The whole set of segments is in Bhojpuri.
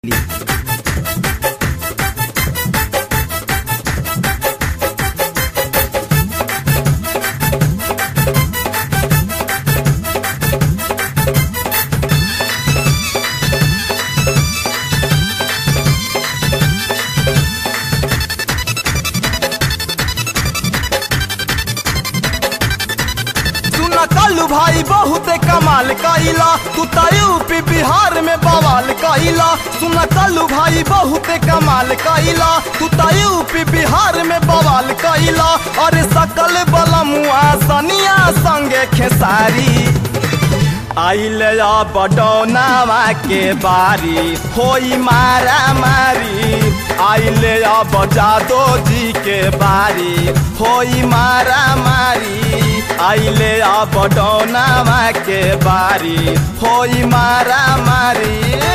सुन कलू भाई बहुत कमाल कइला तू त यूपी बिहार में बवाल कइला सुन कलू भाई बहुत कमाल कइला तू त यूपी बिहार में बवाल कइला अरे सकल बलमुआ सनिया संगे खेसारी आइल बडौनावा के बारी होई मारा मारी आइल जादो जी के बारी होई मारा मारी आइल बडौनावा के बारी होई मारा मारी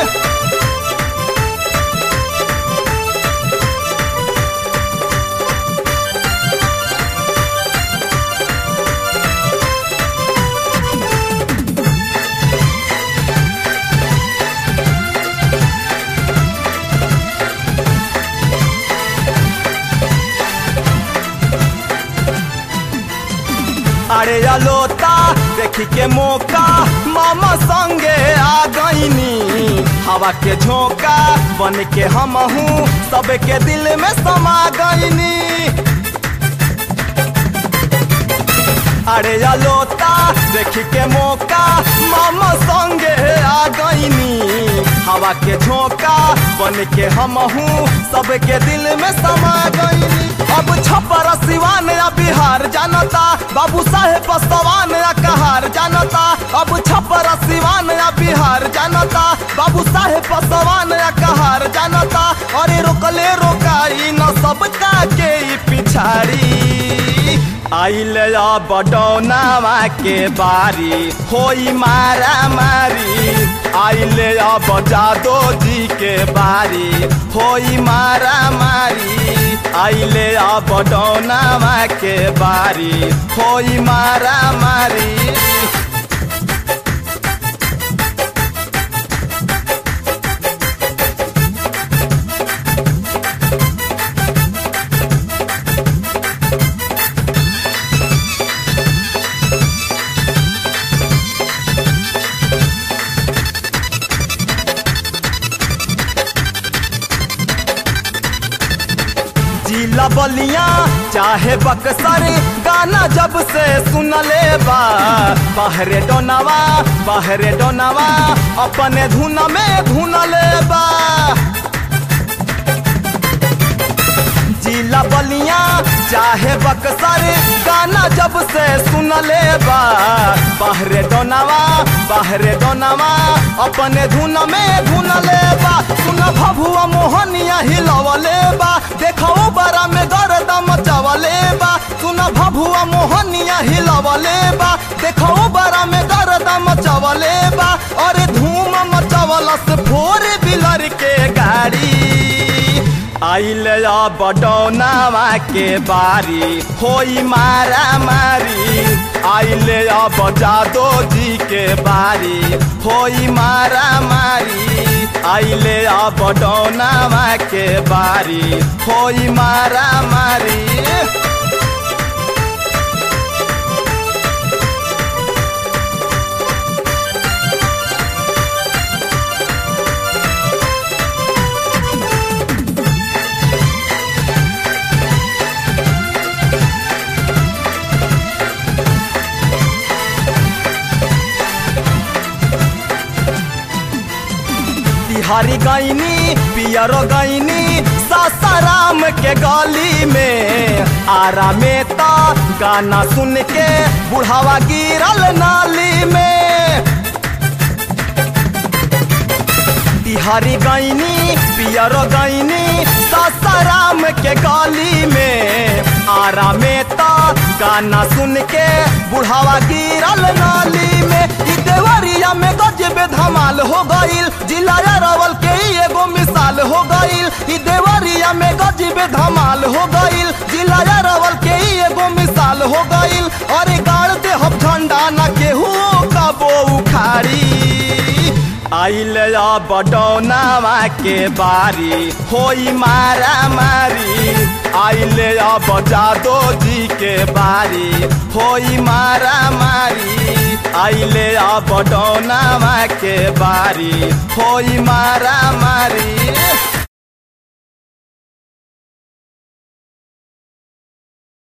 अरे अलोता देखी के मौका मामा संगे आ गईनी हवा के झोंका बन के हम हूँ सबके दिल में समा गईनी अरे अलोता देखी के मौका मामा संगे आ गईनी हवा के झोंका बन के हम हूँ सबके दिल में समा गईनी अब छपर सिवान या बिहार जानता बाबू साहेब सवान या कहार जानता अब छपर सिवान या बिहार जानता बाबू साहेब सवान या कहार जानता अरे रोकले रोकाई न सबका के ई पिछाड़ी आइल बडौनावा के बारी होई मारा मारी आइल जादो जी के बारी होई मारा मारी आइल बडौनावा के बारी होई मारा मारी जिला बलिया चाहे बक्सर गाना जब से सुनले बा बाहरे डोनावा बाहरे डोनावा अपने धुन में धुनले बा जिला बलिया चाहे बक्सर गाना जब से सुनले बा बाहरे डोनावा बाहरे डोनावा अपने धुन में धुनले बा सुन भभुआ मोहनिया हिलवले बा देखो बरा में गर्दा मचवले बा सुन भभुआ मोहनिया हिलवले बा देखो बरा में गर्दा मचवले बा अरे धूम मचवला से फोर बिलर के गाड़ी आइल बडौनावा के बारी होई मारा मारी आइल जादो जी के बारी होई मारा मारी आइल बडौनावा के बारी होई मारा मारी बिहारी गईनी पियरो गईनी सासाराम के गली में आरा में ता गाना सुन के बुढ़ावा गिरल नाली में बिहारी गईनी पियरो गईनी सासाराम के गली में आरा में ता गाना सुन के बुढ़ावा गिरल नाली में ई देवरिया में गजबे धमाल हो गईल जिला रवल के ई एगो मिसाल हो गईल ई देवरिया में गजबे धमाल हो गईल जिला रवल के ई एगो मिसाल हो गईल अरे गाड़ दे हम झंडा न केहू का बो उखाड़ी आइल अब डौनावा के बारी होई मारा मारी आइल अब जादो जी के बारी होई मारा मारी आइल अब डौनावा के बारी होई मारा मारी